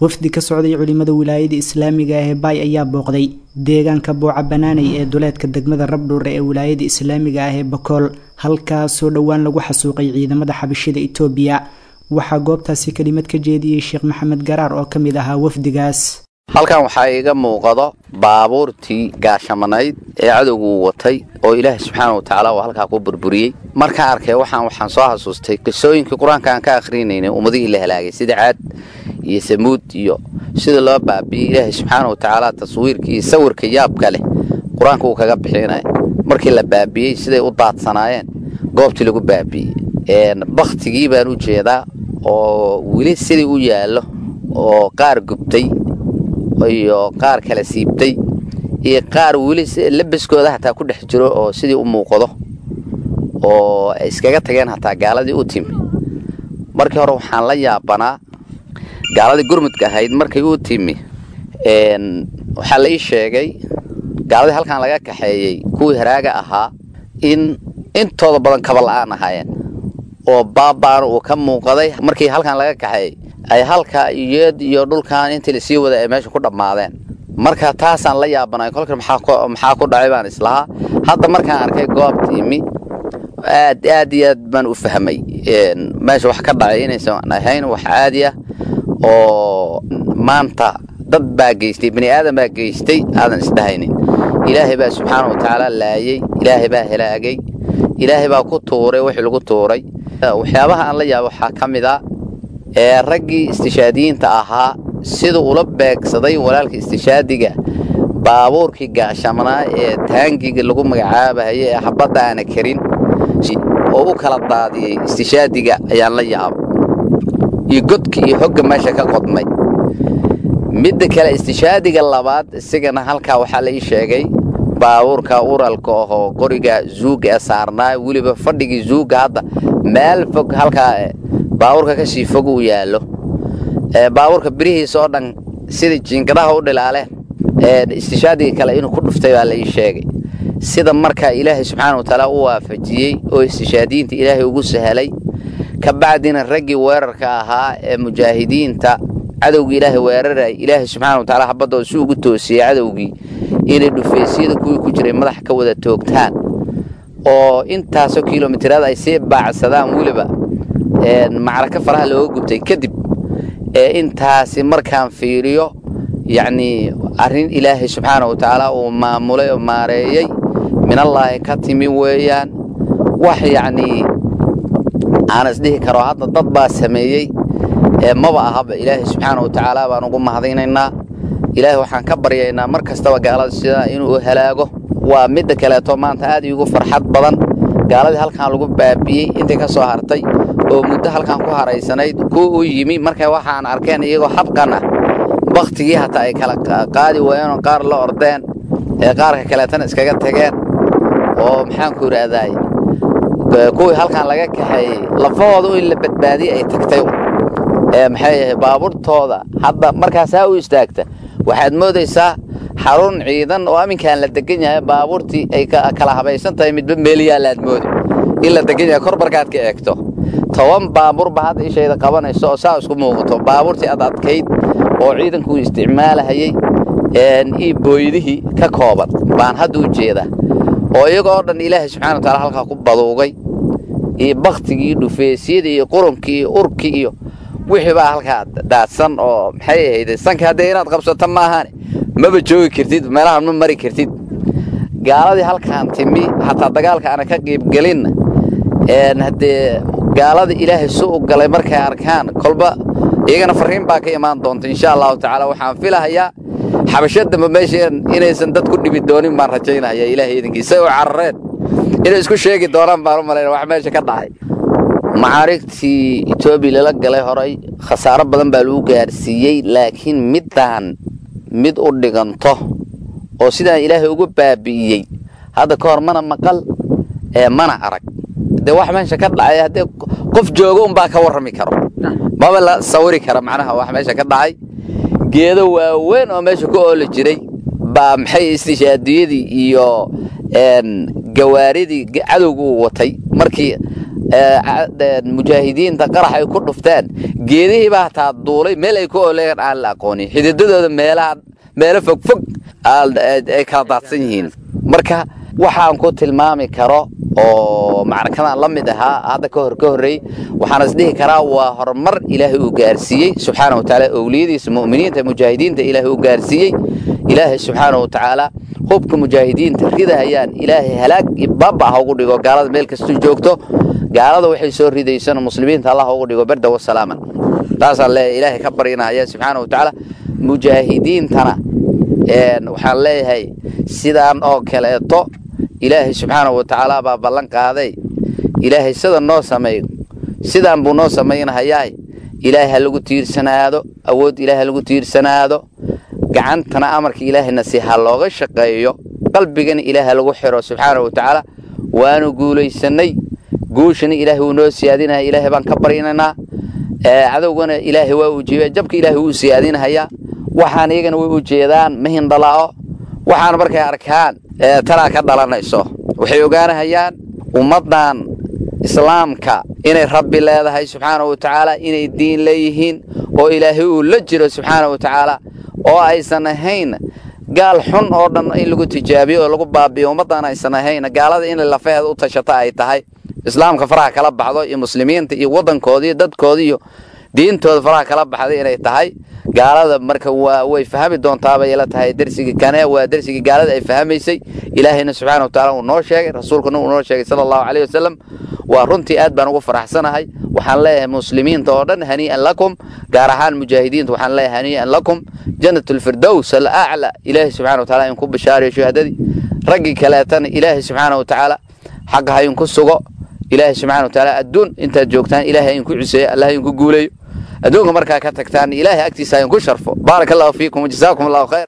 wafdi ka socday culimada wilaayada islaamiga ah ee baay ayaa booqday deegaanka booca banaanay ee duleedka degmada rabdhuure ee wilaayada islaamiga ah ee bakool halkaasoo dhowaan lagu xasuuqay ciidamada xabashida itoobiya waxaa goobtaasi kelimad ka jeediyey sheekh maxamed garaar oo ka mid ahaa wafdigaas halkan waxaa iiga muuqado baabuurtii gaashamanayd ee cadowgu watay oo ilaahay subxaana wa tacaala uu halkaa ku burburiyey markaan arkay waxaan waxaan soo xasuustay qisooyinkii qur-aanka aan ka akrinaynay ummadihii la halaagay sida caad iyo samuud iyo sida loo baabi'iyey ilaahay subxaana wa tacaala taswiirkii iyo sawirka yaabka leh qur-aanka uu kaga bixinaya markii la baabi'iyey siday u daadsanaayeen goobtii lagu baabi'iyey baktigii baan u jeedaa oo weli sidii u yaallo oo qaar gubtay iyo qaar kala siibtay iyo qaar weli labaskooda hataa ku dhex jiro oo sidii u muuqdo oo ay iskaga tageen hataa gaaladii u timi markii hore waxaan la yaabanaa gaaladii gurmudka ahayd markay u timi waxaa la ii sheegay gaaladii halkan laga kaxeeyey kuwii haraaga ahaa in intooda badan kaba la'aan ahaayeen oo baabaan uu ka muuqaday markii halkan laga kaxeeyey ay halka iyeed iyo dhulkan intii lasii wada ay meesha ku dhammaadeen marka taasaan la yaabanay kolka maxaa ku dhacay baan islahaa hadda markaan arkay goobta imi aad aad iyo aad baan u fahmay meesha wax ka dhacay inaysan ahayn wax caadi ah oo maanta dad baa geystay bani aadan baa geystay aadan isdhahaynin ilaahay baa subxaana wa tacaala laayey ilaahay baa helaagay ilaahay baa ku tuuray wixii lagu tuuray waxyaabaha aan la yaabo waxaa ka mid a ee raggii istishaadiyiinta ahaa sida ula beegsaday walaalka istishaadiga baabuurkii gaashamanaa ee taangiga lagu magacaabahaye ee habadda aana karin oo u kala daadiyey istishaadiga ayaan la yaaba iyo godka iyo hogga meesha ka qodmay midda kale istishaadiga labaad isigana halkaa waxaa la ii sheegay baabuurka uralka ahoo qoriga zuuga ee saarnaa weliba fadhigii zuuga hadda meel fog halkaa baabuurka ka sii fog uu yaallo baabuurka birihiisa oo dhan sida jiingadaha u dhilaaleen istishaadiga kale inuu ku dhuftay baa la ii sheegay sida markaa ilaahay subxaana wa tacaala u waafajiyey oo istishaadiyiinta ilaahay ugu sahalay ka bacdina raggii weerarka ahaa ee mujaahidiinta cadowgii ilaahay weeraray ilaahay subxaana wa tacaala habaddooda si ugu toosiyey cadowgii inay dhufaysyada kuwii ku jiray madaxa ka wada toogtaan oo intaasoo kilomitiraad ay sii baacsadaan weliba macraka faraha looga gubtay kadib ee intaasi markaan fiiriyo yacnii arrin ilaahay subxaana wa tacaala uu maamulay oo maareeyey minallaahi ka timi weeyaan wax yacnii aan isdhihi karo hadda dad baa sameeyey ee maba ahaba ilaahay subxaana wa tacaala baan ugu mahadinaynaa ilaahay waxaan ka baryaynaa mar kastaba gaalada sidaa inuu halaago waa midda kaleeto maanta aad iigu farxad badan gaaladii halkan lagu baabi'iyey intay ka soo hartay oo muddo halkan ku haraysanayd kuwa u yimi markay waxaan arkeen iyagoo habqan ah baktigii hataa ay kala qaadi waayeen oo qaar la ordeen ee qaarka kaleetana iskaga tageen oo maxaanku idhaahdaay kuwii halkan laga kaxeeyey lafahooda in la badbaadiyey ay tagtay ee maxay ahay baabuurtooda hadda markaasaa u istaagta waxaad moodaysaa xarun ciidan oo aminkaan la degan yahay baabuurtii ay kala habaysan tahay midba meeliyaalaad moodi in la degan yahay kor markaad ka eegto toban baabuurba hadda ishayda qabanayso oo saa isku muuqato baabuurtii ad adkayd oo ciidanku isticmaalahayey io booydihii ka kooban baan hadda u jeedaa oo iyagoo dhan ilaahay subxana wa taala halkaa ku baduugay iyo baktigii dhufeesyadii iyo qurunkii iyo urkii iyo wixii baa halkaa daadsan oo maxay ahayd sanka haddee inaad qabsato maahaane maba joogi kartid meelahan ma mari kartid gaaladii halkaan timi hataa dagaalka aana ka qiibgelinna haddee gaalada ilaahay su u galay markay arkaan kolba iyagana fariin baa ka imaan doonta insha allahu tacaala waxaan filahayaa xabasho dambe meesheen inaysan dad ku dhibi doonin baan rajaynaya ilaahay idinkiisa u carareen inay isku sheegi doonaan baan u malayna wax meesha ka dhacay macaarigtii etoobiya lala galay horay khasaaro badan baa lagu gaarsiiyey laakiin middaan mid u dhiganto oo sidaan ilaahay ugu baabi'iyey hadda ka hor mana maqal ee mana arag dee wax meesha ka dhacay haddee qof jooga unbaa ka warrami karo maba la sawiri kara macnaha wax meesha ka dhacay geedo waaweyn oo meesha ku ooli jiray baa maxay istishaadiyadii iyo gawaaridii cadowga uu watay markii mujaahidiinta qarax ay ku dhufteen geedihiibaa hataa duulay meel ay ku oleegan aan la aqoonin xididadooda meelaha meelo fogfog ay kala daadsan yihiin marka waxaan ku tilmaami karo oo macrakadan la mid ahaa hadda ka hor ka horreey waxaan isdhihi karaa waa horumar ilaahay uu gaarsiiyey subxaana wa tacaala owliyadiisa mu'miniinta mujaahidiinta ilaahay uu gaarsiiyey ilaahay subxaana wa tacaala hubka mujaahidiinta ridahayaan ilaahay halaag iyo baaba ha ugu dhigo gaalada meel kastuu joogto gaalada waxay soo ridaysana muslimiinta allah ugu dhigo berda wasalaaman taasaan leeyahay ilaahay ka baryinaya subxaana wa tacaala mujaahidiintana waxaan leeyahay sidaan oo kaleeto ilaahay subxaana wa tacaala baa ballan qaaday ilaahay sida noo sameeyo sidaan buu noo samaynahayaay ilaahay ha lagu tiirsanaado awood ilaahay ha lagu tiirsanaado gacantana amarka ilaahayna si ha looga shaqeeyo qalbigana ilaahay ha lagu xiro subxaana wa tacaala waanu guulaysannay guushana ilaahay wuu noo siyaadinaya ilaahay baan ka barynaynaa cadowgana ilaahay waa uu jeeya jabka ilaahay wuu siyaadinahayaa waxaan iyagana way u jeedaan ma hindhala'o waxaan markay arkaan talaa ka dhalanayso waxay ogaanahayaan ummaddan islaamka inay rabbi leedahay subxaana wa tacaala inay diin leeyihiin oo ilaahay uu la jiro subxaana wa tacaala oo aysan ahayn gaal xun oo dhan in lagu tijaabiyo oo lagu baabiyo ummaddan aysan ahayn gaalada in lafaheeda u tashata ay tahay islaamka faraha kala baxdo iyo muslimiinta iyo waddankooda iyo dadkooda iyo diintooda faraha kala baxday inay tahay gaalada marka waa way fahmi doontaabay la tahay dersigii kane waa dersigii gaalada ay fahmaysay ilaahayna subxaana wa tacaala uu noo sheegay rasuulkuna uu noo sheegay sala allahu caleyhi wasalam waa runtii aad baan ugu faraxsanahay waxaan leeyahay muslimiinta oo dhan hanii'an lakum gaar ahaan mujaahidiinta waxaan leeyahay hanii'an lakum jannat alfirdows alacla ilaahay subxana wa taala in ku bishaariyo shuhadadii raggii kaleetana ilaahay subxaana wa tacaala xaqa ha inku sugo ilaahay subxana wa tacaala adduun intaad joogtaan ilaahay inku ciseeyo allah inku guuleeyo adduunka markaa ka tagtaan ilaahay agtiisa ha inku sharfo baaraka allahu fiikum wajazaakum allahu khayr